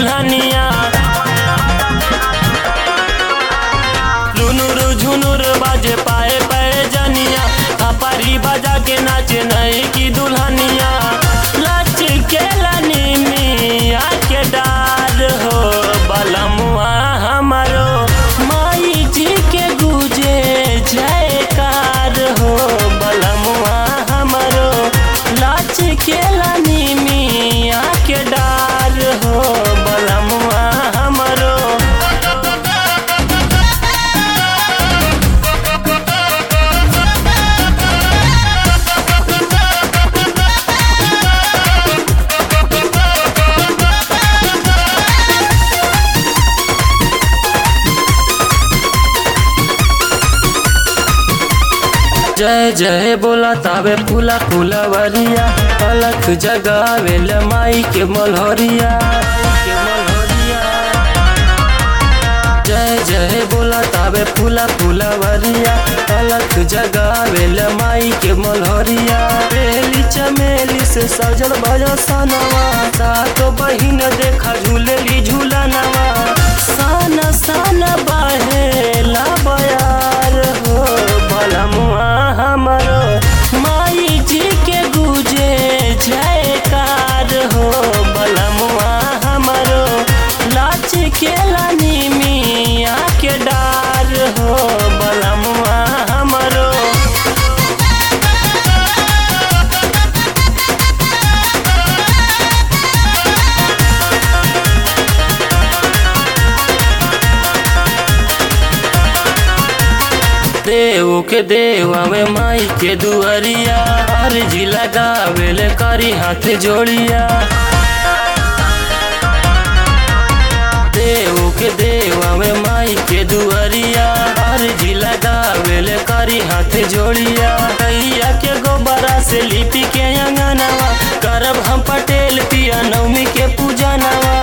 दुल्हनिया लुनुर झुनुर बाजे पाए पाए जनिया थापारी बजा के नाचे नई की दुल्हनिया लच के लनी मिया के डार हो बलमुआ हमारो माई जी के गुजे जयकार हो बलमुआ हमारो लच के लनी मिया के डार हो बलमुआ हमारो जय जय बोला तावे फूला फूलवरिया अलख जगावेल माई के मलहरिया के मलहरिया जय जय बोला तावे फूला फूलवरिया अलख जगावेल माई के मलहरिया बेली चमेली से सजल भजो सनवा सातो बहिन देखा झूलेली झूला नवा सन सन बहेला बयार हो भलमुआ हमरो माई जी के गुजे जयकार हो बलमुआ हमरो लाच के लानी मिया के डार हो बलमुआ हमरो देव के देव हमें माई के दुआरिया अर्जी लगावेल करी हाथ जोड़िया देव के देव हमें माई के दुआरिया अर्जी लगावेल करी हाथ जोड़िया गैया के गोबरा से लिपि के अंगनवा करब हम पटेल पिया नवमी के पूजा नवा